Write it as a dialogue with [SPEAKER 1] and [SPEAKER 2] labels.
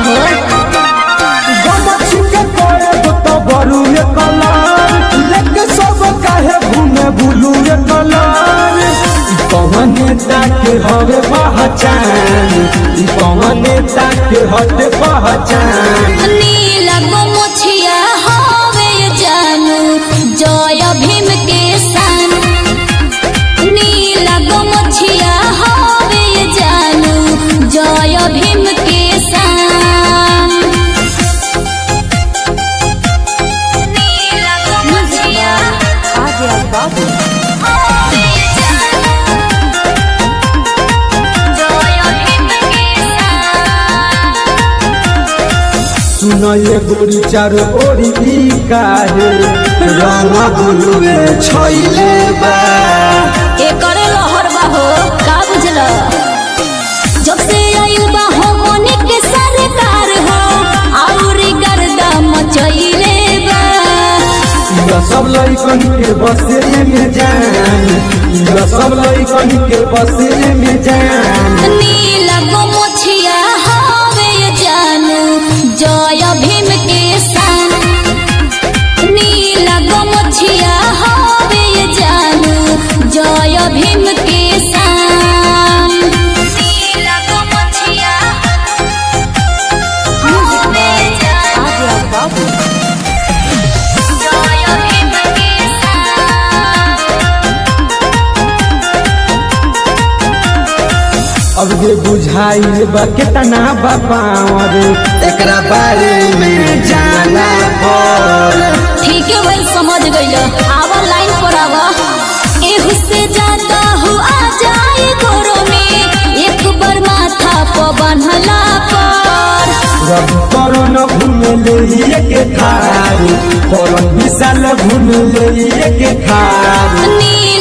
[SPEAKER 1] हो
[SPEAKER 2] गमछी के करब तो बरुए कलर लेके सब काहे घूमे बुलुए कलर ई कौन नेता के हवे पहचान ई कौन नेता के हटे पहचान
[SPEAKER 1] नीला गोमुछिया हवे जानू जय भीम के सन नीला गोमुछिया हवे जानू जय भीम के सन नीला गोमुछिया हवे जानू जय भीम के सन
[SPEAKER 2] सुन ये गोरी चारो ओरी ई काहे रंग बुलुए छैले बा
[SPEAKER 1] एकर लहर बा हो का बुझल जब से आइल बा हो मोने के सरकार हो आउरी गर्दा मचइले बा
[SPEAKER 2] इला सब लइकन के बसे में जान इला सब लइकन के बसे में जान
[SPEAKER 1] नीला गोमुछिया हवे जानू जय भीम के सन नीला गोमुछिया हवे जानू जय भीम के सन नीला गोमुछिया हवे जानू जय भीम के सन
[SPEAKER 2] अब जे बुझाइल बा केतना बा पावर एकरा बारे में जाना पर
[SPEAKER 1] ठीक है वही समझ गई आवा लाइन पर आवा एहू से ज्यादा हो आ जाए गोरो में एक बार माथा पर बन्हला पर
[SPEAKER 2] रब करन घूमे ले के खार करन विशाल घूमे ले के खार
[SPEAKER 1] नी